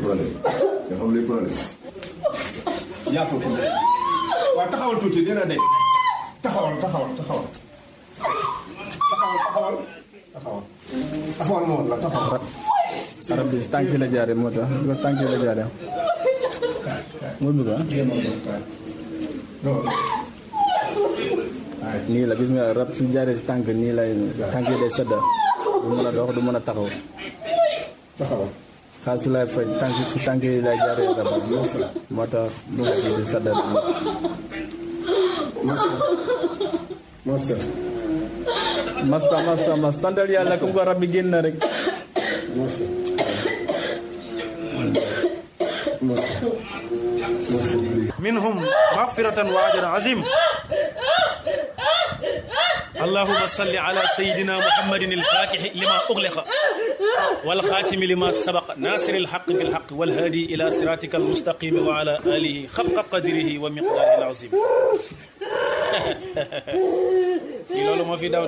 problème nga xam luy problème yaatoo ko waaw taxawal tuuti dina de taxawal taxawal taxawal taxawal taxawal taxawal taxawal moom la taxawal arab bi si tànk yi la jaaree moo tax bi ko tànk yi la jaaree moo bëgg ah nii la gis nga rab su jaaree si tànk nii lay tànk yi day sedda du mën a dox du mën a taxaw taxawal xaal su lay faj tànk si tànk yi lay jaaree rab moo tax mu di sedda masta masta masta masta masta santal yàlla comme ko rab bi génn na rek masta masta masta منهم مغفرة وأجر عظيم اللهم صل على سيدنا محمد الفاتح لما أغلق والخاتم لما سبق ناصر الحق بالحق والهادي إلى صراطك المستقيم وعلى آله خفق قدره ومقداره العظيم في لولو ما في داود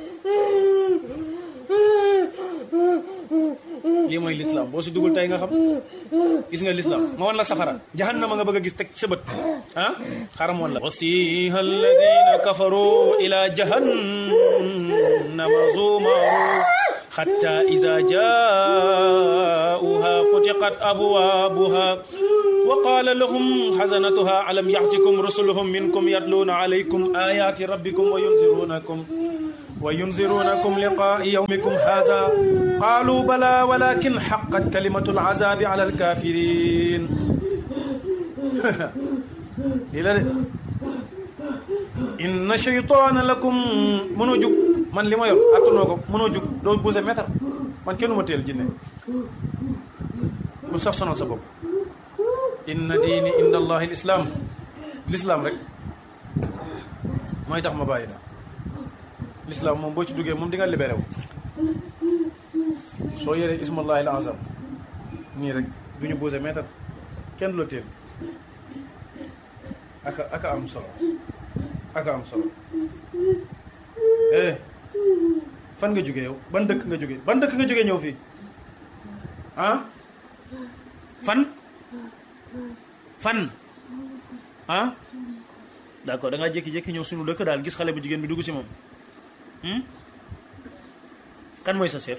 lii mooy lislaam boo si dugul tey nga xam gis nga lislaam ma wan la safara jahannama nga bëgg a gis teg sa bët ah xaram woon la wasiha alladina kafaru ila jahannama zumaru حتى إذا جاءوها فتقت أبوابها وقال لهم حزنتها ألم يأتكم رسلهم منكم يتلون عليكم آيات ربكم وينذرونكم وينذرونكم لقاء يومكم هذا قالوا بلى ولكن حقت كلمة العذاب على الكافرين للا إن شيطان لكم منو جوك man li ma yor attanoo ko mënoo jug doo bouse mètre man kenn ma teel jinne bu sax sonal sa bopp inna diini inda allahi lislaam lislaam rek mooy tax ma bàyyi la lislaam moom boo ci duggee moom di nga libéré wu soo yoree ismallahi al azam nii rek du ñu bouse mètre kenn du la teel aka aka am solo aka am solo eh fan nga jógee yow ban dëkk nga jógee ban dëkk nga jógee ñëw fii ah fan fan ah d'accord da ngaa jékki-jékki ñëw suñu dëkk daal gis xale bu jigéen bi dugg si moom kan mooy sa chef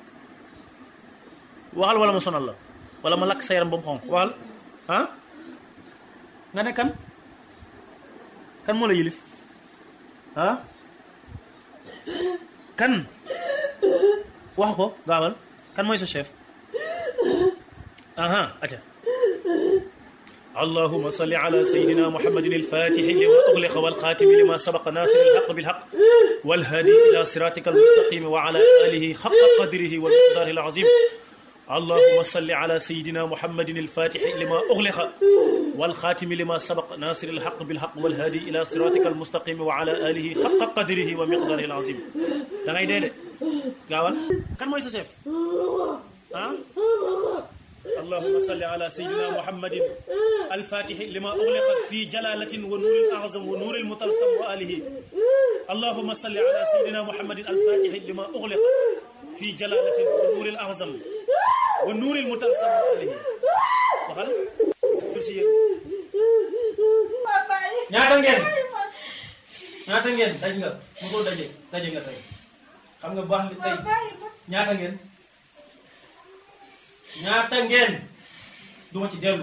waxal wala ma sonal la wala ma lakk sa yaram ba mu xonq waxal ah nga ne kan kan moo la yilif ah kan wax ko gaawal kan mooy sa chef aha aca اللهم صل على سيدنا محمد الفاتح لما أغلق والخاتم لما سبق ناصر الحق بالحق والهادي إلى صراطك المستقيم وعلى آله حق قدره والمقدار العظيم اللهم صل على سيدنا محمد الفاتح لما أغلق والخاتم لما سبق ناصر الحق بالحق والهادي إلى صراطك المستقيم وعلى آله حق قدره ومقداره العظيم da ngay dee de gaawal kan mooy sa chef ah اللهم صل على سيدنا محمد الفاتح لما أغلق في جلالة ونور الأعظم ونور المطلسم وآله اللهم صل على سيدنا محمد الفاتح لما أغلق في جلالة ونور الأعظم ونور المطلسم وآله وخل كرسي ñaata ngeen ñaata ngeen daj nga mosoo daje daje nga tey xam nga baax li tey ñaata ngeen ñaata ngeen duma ci dellu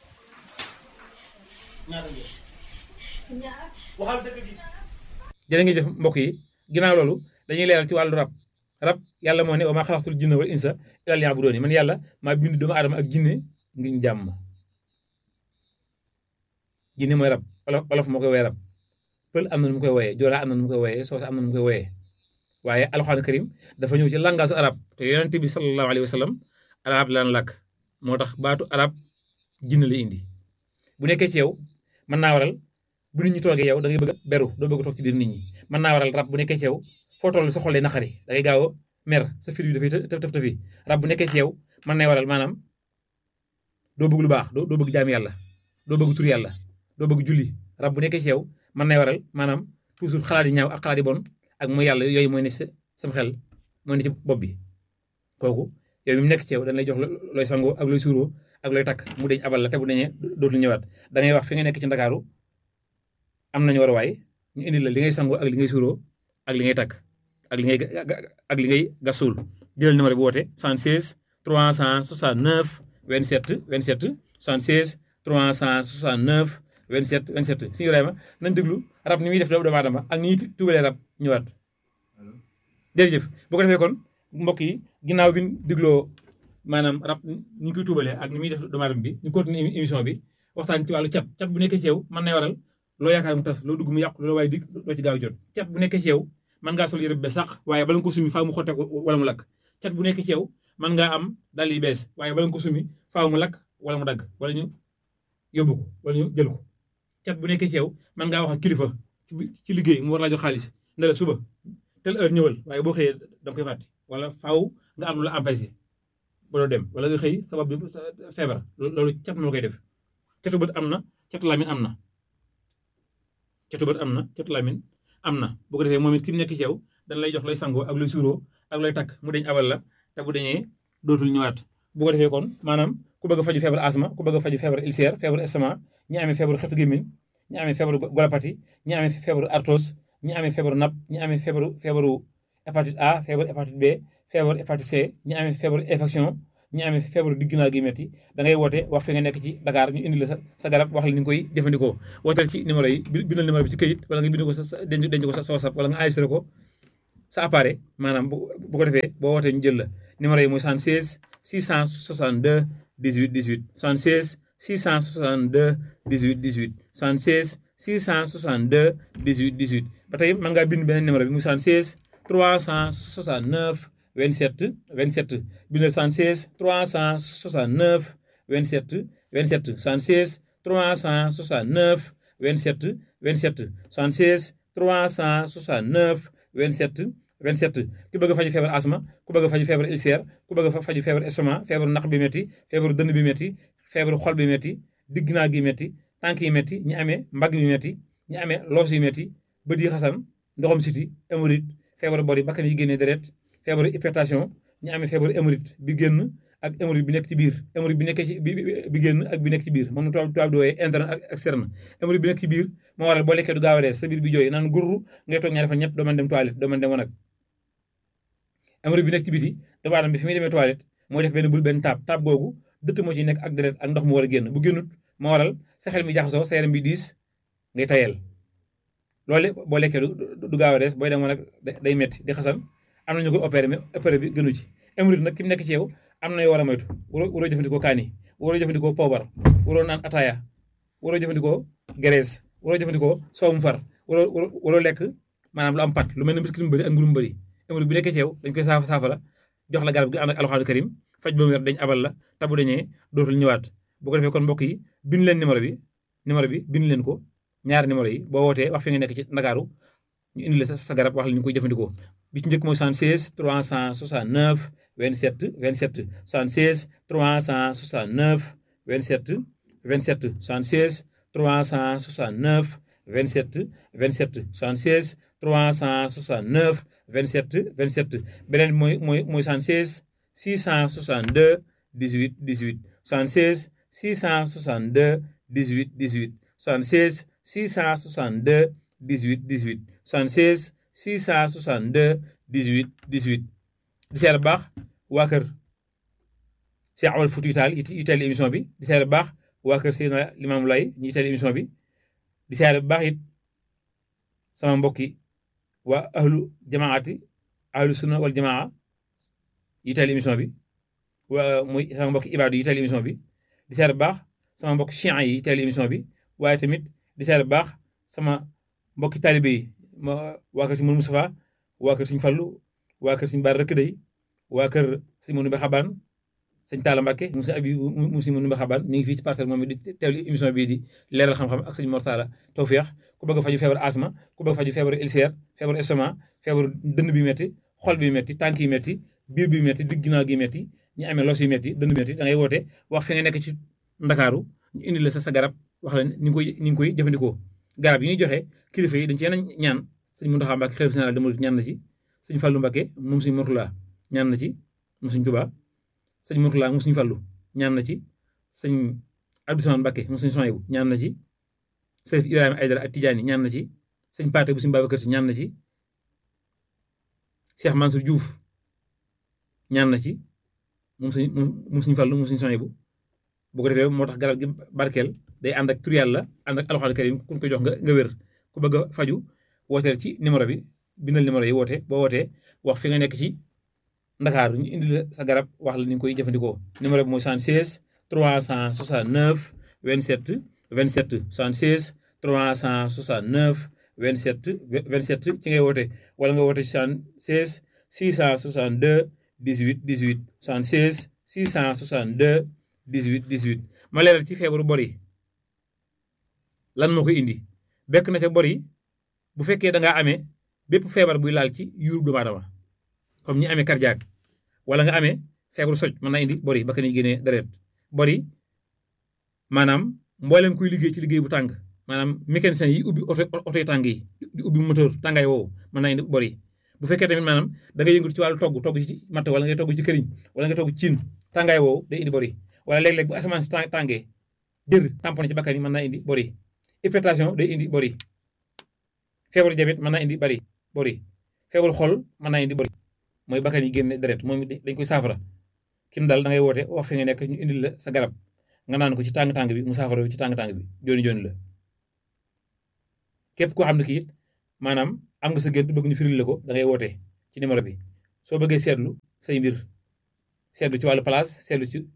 ñaata ngeen waxal dëgg gi jërë ngi jëf mbokk yi ginnaaw loolu dañuy leeral ci wàllu rab rab yàlla moo ne wa maa xalaqtul jinna wal insa illaa liya'buduun man yàlla maa bind doomu aadama ak jinne ngir jàmm jinne mooy rab olof olof moo koy woowee rab pël am na nu mu koy wooyee joolaa am na nu mu koy wooyee soose am na nu mu koy wooyee waaye alxuraan karim dafa ñëw ci langaasu arab te yonent bi sallallahu alayhi wa sallam arab laan làkk moo tax baatu arab jinne la indi bu nekkee ci yow mën naa waral bu nit ñi toogee yow da ngay bëgg a beru doo bëgg a toog ci biir nit ñi mën naa waral rab bu nekkee ci yow foo toll sa xol day naqari da ngay gaaw a mer sa fir yu dafay tëf tëf tëfi rab bu nekkee ci yow mën nay waral maanaam doo bëgg lu baax doo doo bëgg jaam yàlla doo bëgg tur yàlla doo bëgg julli rab bu nekkee ci yow mën nay waral maanaam toujours xalaat yi ñaaw ak xalaat yi bon ak mooy yàlla yooyu mooy ne sa sam xel mooy ne ci bopp bi kooku yow mi mu nekk ci yow dañ lay jox looy sangoo ak looy suuroo ak looy takk mu deñ abal la te bu deñee dootul ñëwaat da ngay wax fi nga nekk ci ndakaaru am nañu war a waay ñu indi la li ngay sangoo ak li ngay suuroo ak li ngay takk ak li ngay ak li ngay gasul jëlal numéro bi woote 76 369 27 27 76 369 27 27 suñu Ibrahima nañ déglu rab ni muy def doomu aadama ak ni ñuy tubalee rab ñëwaat jërëjëf bu ko defee kon mbokk yi ginnaaw bi ñu dégloo maanaam rab ni ñu koy tuubalee ak ni muy def doomu aadama bi ñu continuer émission bi waxtaan ci wàllu cat cat bu nekkee ci yow mën na waral loo yaakaar mu tas loo dugg mu yàqu loo waaye dig doo ci gaaw jot cat bu nekkee ci yow mën ngaa sol yëre bu bees sax waaye bala nga ko sumi faaw mu xotte wala mu lakk cat bu nekkee ci yow mën ngaa am dal yi bees waaye bala nga ko sumi faaw mu lakk wala mu dagg wala ñu yóbbu ko wala ñu jël ko cat bu nekkee ci yow mën ngaa wax ak kilifa ci liggéey mu war laa jox xaalis ne la suba tel heure ñëwal waaye boo xëyee da nga koy fàtte wala faaw nga am lu la empêché ba doo dem wala nga xëy sabab bi feebar loolu cat moo koy def catu bët am na catu lamin am na catu bët am na catu lamin am na bu ko defee moom it ki mu nekk ci yow dañ lay jox lay sangoo ak lay suuroo ak lay takk mu deñ abal la te bu deñee dootul ñëwaat bu ko defee kon maanaam ku bëgg a faju feebar asma ku bëgg a faju feebar ulcère feebar estomac ñi amee feebaru xetu gémmiñ ñi amee feebaru golopati ñi amee feebaru arthrose ñi amee feebaru napp ñi amee feebaru feebaru hépatite A feebaru hépatite B feebaru hépatite C ñi amee feebaru infection ñi amee feebaru digginaa gi metti da ngay woote wax fi nga nekk ci Dakar ñu indi la sa sa garab wax la ni nga koy jëfandikoo wooteel ci numéro yi bindal numéro bi ci këyit wala nga bind ko sa denc denc ko sa WhatsApp wala nga enregistré ko sa appareil maanaam bu bu ko defee boo wootee ñu jël la numéro yi mooy 76 662 18 18 76 662 18 18 76 662 18 18 ba tey mën ngaa bind beneen numéro bi muy 76 369 27 27 bindal 76 369 27 27 76 369 27 27 76 369 27 27 ku bëgg a faju feebar asma ku bëgg a faju feebar ulcère ku bëgg a faju feebar estomac feebaru naq bi métti feebaru dënn bi métti feebaru xol bi métti digg naa gi métti tànk yi métti ñi amee mbagg bi métti ñi amee loos yi métti bët yi xasan ndoxam siti hémorroïde feebaru bori bakkan yi génnee deret feebaru hypertension ñi amee feebaru hémorroïde bi génn ak hémorroïde bi nekk ci biir hémorroïde bi nekk ci bi génn ak bi nekk ci biir moom tubaab tubaab di wooyee interne ak externe hémorroïde bi nekk ci biir moo waral boo lekkee du gaaw a rees sa biir bi jooy naan gurru ngay toog ñaari fan ñett doo mën dem toilette doo mën dem wanag hémorroïde bi nekk ci biti doomu aadama bi fi muy demee toilette mooy def benn bul benn taab taab googu dëtt moo ci nekk ak deret ak ndox mu war a génn bu génnut moo waral sa xel mi jaxasoo sa yaram bi diis ngay tayel loolu boo lekkee du gaaw a rees booy dem wanag day metti di xasan am na ñu ko opéré mais opéré bi gënu ci hémorroïde nag ki mu nekk ci yow am na yoo war a moytu waroo waroo jëfandikoo kaani waroo jëfandikoo poobar waroo naan ataaya waroo jëfandikoo graisse waroo jëfandikoo soowum far waroo waroo lekk maanaam lu am pat lu mel ne biscuit mu bëri ak mburu mu bëri hémorroïde bi nekkee ci yow dañ koy saafa saafara jox la garab gi ànd ak alxaanu karim faj ba mu wér dañ abal la tabu dañee dootul ñëwaat bu ko defee kon mbokk yi bind leen numéro bi numéro bi bind leen ko ñaari numéro yi boo wootee wax fi nga nekk ci Ndakaaru ñu indi la sa garab wax la ñu koy jëfandikoo bi ci njëkk mooy 76 369 27 27 76 369 27 27 76 369 27 27 76 369 27 27 beneen bi mooy mooy mooy 76 662 18 18 76 662 18 18 76 662 18 18 76 662 18 18 di seer baax waa kër Cheikh Amadou Fouti Tall yi teel émission bi di seer baax waa kër Seydina Limamou Laye ñi teel émission bi di seer baax it sama mbokki waa ahlu jamaati ahlu sunna wal jamaa yi teel émission bi waa muy sama mbokki ibaadu yi teel émission bi di seer baax sama mbokki chian yi teel émission bi waaye tamit di seer baax sama mbokki taalibe yi ma waa kër si Mourou Moustapha waa kër Sëñ Fallu waa kër Sëñ Baar Rëkk Day waa kër Sëñ Mourou Mbe Xabaan sëñ Talla Mbacke mu si abi mu si Mourou Mbe Xabaan mi ngi fii ci parcelle moom di teewlu émission bii di leeral xam-xam ak sëñ Mortala Tawfeex ku bëgg a faju feebar asma ku bëgg a faju feebar ulcère feebar estomac feebar dënn bi metti xol bi metti tànk yi metti biir bi metti digg ginnaaw gi metti ñi amee los yi metti dënn bi metti da ngay woote wax fi nga nekk ci Ndakaaru ñu indi la sa sa garab wax la ni nga koy ni nga koy jëfandikoo garab yi ñuy joxe kilifa yi dañ ci yenn ñaan sëñ Mountakha Mbacké xalifa général des mourides ñaan na ci sëñ Fallou Mbacké moom sëñ Mourtala ñaan na ci moom sëñ Touba sëñ Mourtala moom sëñ Fallou ñaan na ci sëñ Abdou Samane Mbacké moom sëñ Sohaybu ñaan na ci sëñ Ibrahima Aydara ak Tidiane ñaan na ci sëñ Paate bu sëñ Babacar Si ñaan na ci Cheikh Mansour Diouf ñaan na ci moom sëñ moom sëñ Fallu moom sëñ Sohaybu bu ko defee moo tax garab gi barkeel day ànd ak tur yàlla ànd ak alxuraan karim ku ko jox nga nga wér ku bëgg a faju wooteel ci numéro bi bindal numéro yi woote boo wootee wax fi nga nekk ci Ndakaaru ñu indi la sa garab wax la ni nga koy jëfandikoo numéro bi mooy 76 369 27 27 76 369 27 27 ci ngay woote wala nga woote 76 662 18 18 76 662 18 18 ma leeral ci feebaru bor yi lan moo koy indi bekk na ca bor yi bu fekkee da ngaa amee bépp feebar buy laal ci yuurub doomu aadama comme ñi amee cardiaque wala nga amee feebaru soj mën naa indi bor yi ba ka ni génnee deret bor yi maanaam mboolem kuy liggéey ci liggéey bu tàng maanaam mécanicien yi ubbi oto oto yi tàng yi di ubbi moteur tàngaay woowu mën naa indi bor yi bu fekkee tamit maanaam da ngay yëngatu ci wàllu togg togg ci matt wala ngay togg ci këriñ wala nga togg ciin tàngaay woowu day indi bor yi wala léeg-léeg bu asamaan si tàngee dër tamponné ci bakkan yi mën naa indi bor yi hypertension day indi bor yi feebaru diabète mën naa indi bari bor yi feebaru xol mën naa indi bor yi mooy bakkan yi génne deret moom dañ koy saafara kim daal da ngay woote wax fi nga nekk ñu indil la sa garab nga naan ko ci tàng-tàng bi mu saafara ci tàng-tàng bi jooni jooni la képp koo xam ne kii it maanaam am nga sa gént bëgg ñu firil la ko da ngay woote ci numéro bi soo bëggee seetlu say mbir seetlu ci wàllu place seetlu ci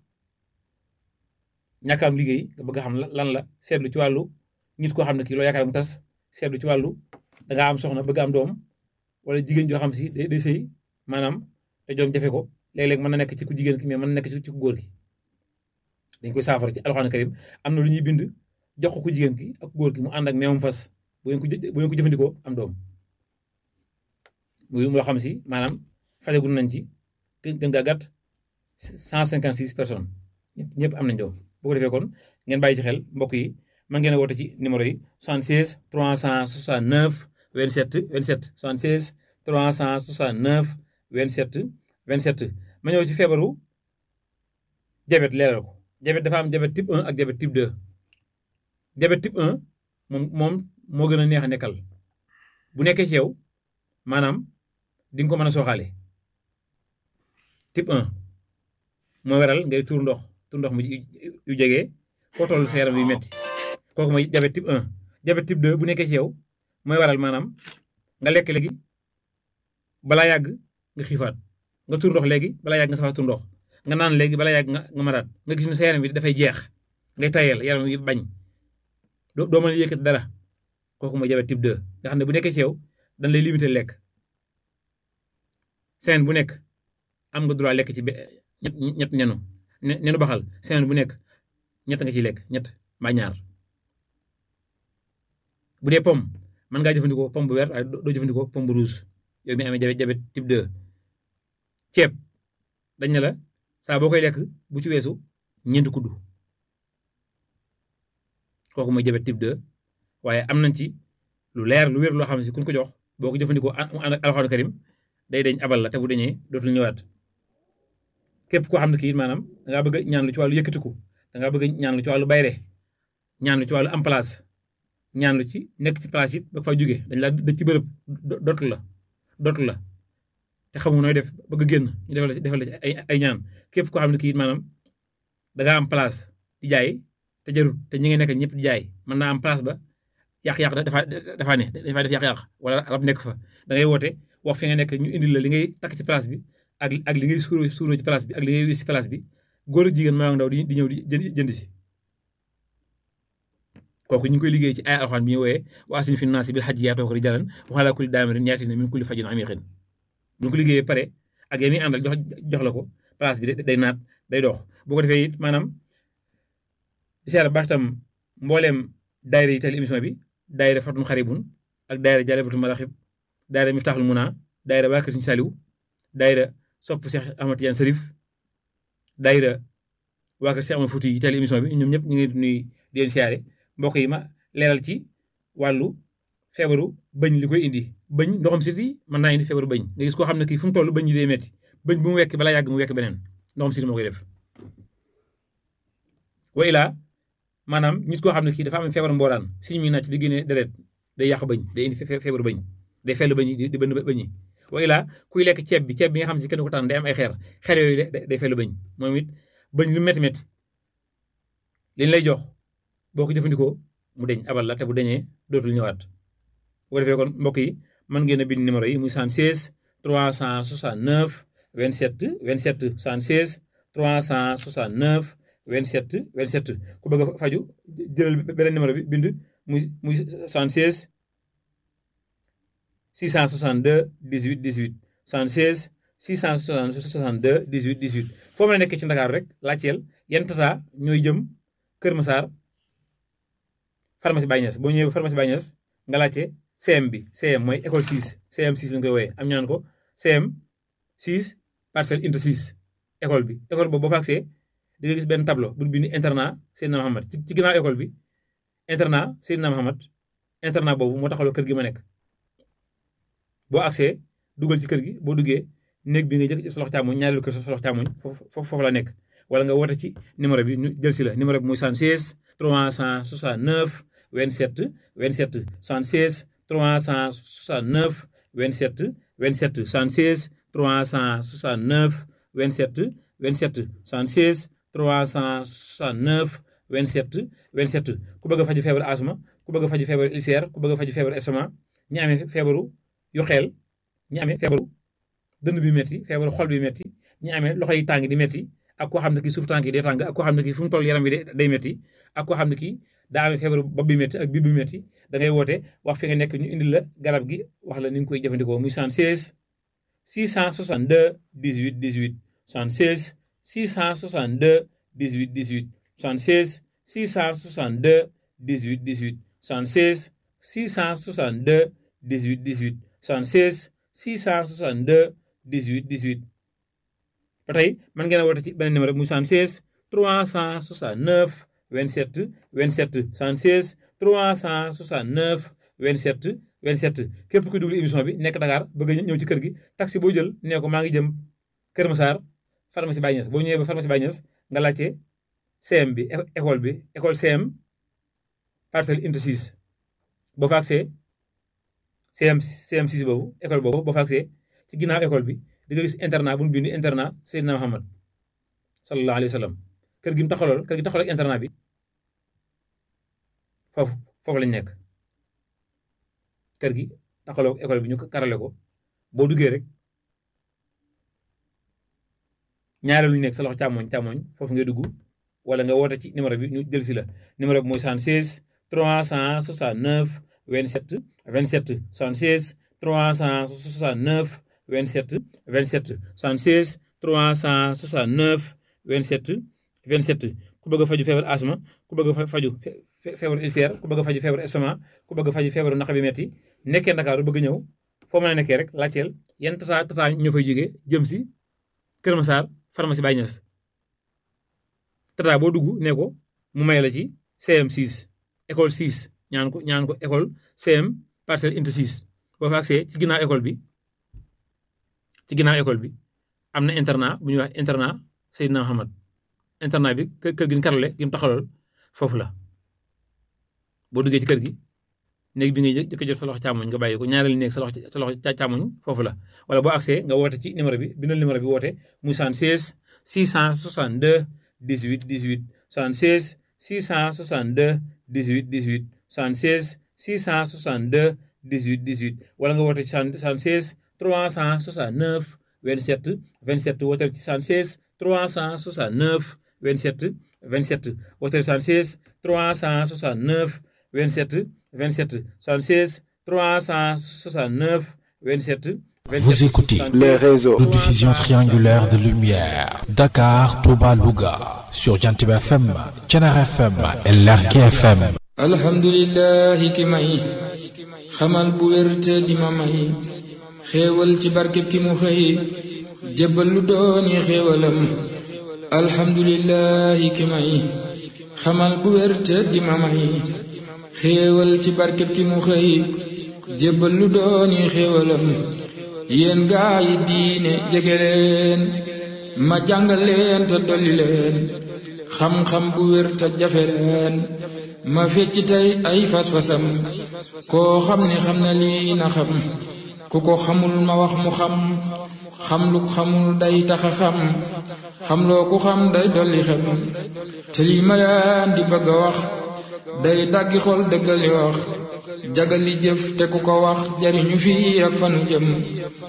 ñàkk am liggéey nga bëgg a xam lan la seetlu ci wàllu nit koo xam ne kii loo yaakaar mu tas seetlu ci wàllu da ngaa am soxna bëgg am doom wala jigéen joo xam si day day sëy maanaam te doom jafe ko léeg-léeg mën na nekk ci ku jigéen ki mais mën na nekk ci ku góor ki dañ koy saafara ci alxuraan karim am na lu ñuy bind jox ko ku jigéen ki ak góor ki mu ànd ak meewum fas bu ngeen ko bu ngeen ko jëfandikoo am doom muy loo xam si maanaam fajagul nañ ci gën gaa gàtt cent cinquante six personnes ñëpp ñëpp am nañ doom bu ko defee kon ngeen bàyyi ci xel mbokk yi mën ngeen a woote ci numéro yi 76 369 27 27 76 369 27 27 ma ñëw ci feebaru diabète leeral ko diabète dafa am diabète type 1 ak diabète type 2 diabète type 1 moom moom moo gën a neex a nekkal bu nekkee ci yow maanaam di nga ko mën a sooxaale type 1 moo waral ngay tuur ndox tuur ndox mu yu jege foo toll sa yaram yu metti kooku mooy diabète type 1 diabète type 2 bu nekkee ci yow mooy waral maanaam nga lekk léegi balaa yàgg nga xiifaat nga tur ndox léegi balaa yàgg nga safaat tur ndox nga naan léegi balaa yàgg nga nga maraat nga gis ne sa yaram bi dafay jeex ngay tayal yaram yi bañ doo doo mën a yëkkat dara kooku mooy diabète type 2 nga xam ne bu nekkee ci yow dañ lay limité lekk semaine bu nekk am nga droit lekk ci ñett ñett nenu nenu baxal semaine bu nekk ñett nga ciy lekk ñett mbaa ñaar bu dee pomme mën ngaa jëfandikoo pomme bu vert waaye doo jëfandikoo pomme bu rouge yow mi amee diabète type 2 ceeb dañ ne la saa boo koy lekk bu ci weesu ñeenti kuddu kooku mooy diabète type 2 waaye am nañ ci lu leer lu wér loo xam ne si kuñ ko jox boo ko jëfandikoo mu ànd ak alxuraan karim day dañ abal la te bu dañee dootul ñëwaat képp koo xam ne kii maanaam da ngaa bëgg ñaan lu ci wàllu yëkkatiku da ngaa bëgg ñaan lu ci wàllu bayre ñaan lu ci wàllu am place ñaan lu ci nekk ci place it ba fa jóge dañ laa dëj ci bërëb dootu la dootu la te xamu nooy def bëgg génn ñu defal la ci defal la ci ay ay ñaan képp koo xam ne kii maanaam da ngaa am place di jaay te jarut te ñi nga nekk ñëpp di jaay mën naa am place ba yàq-yàq dafa dafa ne dafa def yàq-yàq wala rab nekk fa da ngay woote wax fi nga nekk ñu indil la li ngay takk ci place bi ak ak li ngay suuroo suuroo ci place bi ak li ngay wis ci place bi góor ak jigéen maa ndaw di di ñëw di jënd si kooku ñu ngi koy liggéey ci ay alxuraan bi ñu wooyee wa asin fi naasi bil hajji yaatoo ko di jalan waxalaa kulli daamirin yaatina min kulli fajin amiqin bu ñu ko liggéeyee pare ak yéen ñi àndal jox jox la ko place bi day naat day dox bu ko defee it maanaam di seera baax tam mbooleem daayira yi teel émission bi daayira fatun xaribun ak daayira jalebatul maraxib daayira miftaaxul muna daayira waa kër Sëñ Saliw daayira sopp Cheikh Ahmad Tidiane Sarif daayira waa kër Cheikh Ahmad Fouti yi teel émission bi ñoom ñëpp ñu ngi nuy di leen siyaare mbokk yi ma leeral ci wàllu feebaru bëñ li koy indi bëñ ndoxam siti mën naa indi feebaru bëñ nga gis koo xam ne kii fu mu toll bëñ yi day metti bëñ bu mu wekk balaa yàgg mu wekk beneen ndoxam siti moo koy def wa ilaa maanaam nit koo xam ne kii dafa am feebar mbooraan si ñu muy nàcc di génne deret day yàq bëñ day indi feebaru bëñ day fellu bëñ di bënn bëñ yi wa ilaa kuy lekk ceeb bi ceeb bi nga xam si kenn ko tànn day am ay xeer xeer yooyu day fellu bëñ moom it bëñ lu métti métti liñ lay jox boo ko jëfandikoo mu deñ abal la te bu deñee dootul ñëwaat bu ko defee kon mbokk yi mën ngeen a bind numéro yi muy 76 369 27 27 76 369 27 27 ku bëgg a faju jëlal beneen numéro bi bind muy muy 76 662 18 18 76 662 18 18 foo mën a nekk ci Ndakaaru rek laajteel yan tata ñooy jëm Kër Massar pharmacie Baye Niass boo ñëwee pharmacie Baye Niass nga laajte CM bi CM mooy école 6 CM 6 lañ koy wooyee am ñaan ko CM 6 parcelle unité 6 école bi école boobu boo fa agsee di nga gis benn tableau bu bind internat Seydina Mohamed ci ci ginnaaw école bi internat Seydina Mohamed internat boobu moo taxawloo kër gi ma nekk boo agsee dugal ci kër gi boo duggee néeg bi nga jëkk sa loxo càmmoñ ñaareelu kër sa loxo càmmoñ foofu foofu la nekk wala nga woote ci numéro bi ñu jël si la numéro bi muy 76 369 27 27 76 369 27 27 76 369 27 27 76 369 27 27 ku bëgg a faju feebaru asma ku bëgg a faju feebaru ulcère ku bëgg a faju feebaru estomac ñi amee feebaru yu xeel ñi amee feebaru dënn bi metti feebaru xol bi metti ñi amee loxo yi tàng di metti ak koo xam ne kii suuf tànk yi day tàng ak koo xam ne kii fu mu toll yaram bi day metti ak koo xam ne kii daa amee feebaru bopp bi metti ak biir bi metti da ngay woote wax fi nga nekk ñu indil la garab gi wax la ni nga koy jëfandikoo muy 76 662 18 18 76 662 18 18 76 662 18 18 76 662 18 18 76 662 18 18 ba tey mën ngeen a woote ci beneen numéro muy 76 369 27 27 76 369 27 27 képp ku déglu émission bi nekk Dakar bëgg a ñëw ci kër gi taxi boo jël nee ko maa ngi jëm Kër Massar pharmacie Baye Niass boo ñëwee ba pharmacie Baye Niass nga laajte CM bi école bi école CM parcelle unité 6 boo fa agsee CM CM 6 boobu école boobu boo fa agsee ci ginnaaw école bi di nga gis internat bu ñu bind internat Seydina Muhammad sallallahu alayhi wa sallam kër gi mu taxawal kër gi taxawal ak internat bi foofu foofu lañ nekk kër gi taxawal ak école bi ñu karale ko boo duggee rek ñaareelu ñu nekk sa loxo càmmoñ càmmoñ foofu ngay dugg wala nga woote ci numéro bi ñu jël si la numéro bi mooy 76 369 27 27 76 369 27 27 76 369 27 27 ku bëgg a faju feebar asma ku bëgg a faju feebaru ulcère ku bëgg a faju feebaru estomac ku bëgg a faju feebaru naq bi metti nekkee Ndakaaru bëgg ñëw foo mën a nekkee rek laajteel yan tata tata ñoo fay jógee jëm si Kër Massar pharmacie Baye Niass tata boo dugg ne ko mu may la ci CM 6 école 6 ñaan ko ñaan ko école CM parcelle unité 6 boo fa agsee ci ginnaaw école bi ci ginnaaw école bi am na internat bu ñuy wax internat Seydina Mohamed internat bi kër kër gi ñu karale gi mu taxawal foofu la boo duggee ci kër gi néeg bi ngay jëkk jot sa loxo càmmoñ nga bàyyi ko ñaareelu néeg sa loxo sa loxo càmmoñ foofu la wala boo agsee nga woote ci numéro bi bindal numéro bi woote muy 76 662 18 18 76 662 18 18 76 662 18 18 wala nga woote ci 76 369 27 27 wooteel ci 76 369 27 27 wooteel 76 369 27 27 76 369 27 27 Vous écoutez les réseaux. de diffusion triangulaire de lumière. Dakar, Touba, Louga. Sur Jantib FM, Tchenar FM et Lerki FM. alhamdulillahi ki may xamal bu wér te di ma may xéewal ci barkeb ki mu xëy jébbal lu dooni xéewalam alhamdulillahi ki may xamal bu wér te di ma may xéewal ci barkeb ki mu xëy jébbal lu dooni xéewalam yéen gaa yi diine jege leen ma jàngal leen te dolli leen xam-xam bu wér te jafe leen ma fecc tey ay fas-fasam koo xam ni xam na lii na xam ku ko xamul ma wax mu xam xam lu xamul day taxa xam xam loo ku xam day dolli xem te lii ma leen di bëgg a wax day daggi xol dëggali wax jagali jëf te ku ko wax jariñu fii ak fanu jëm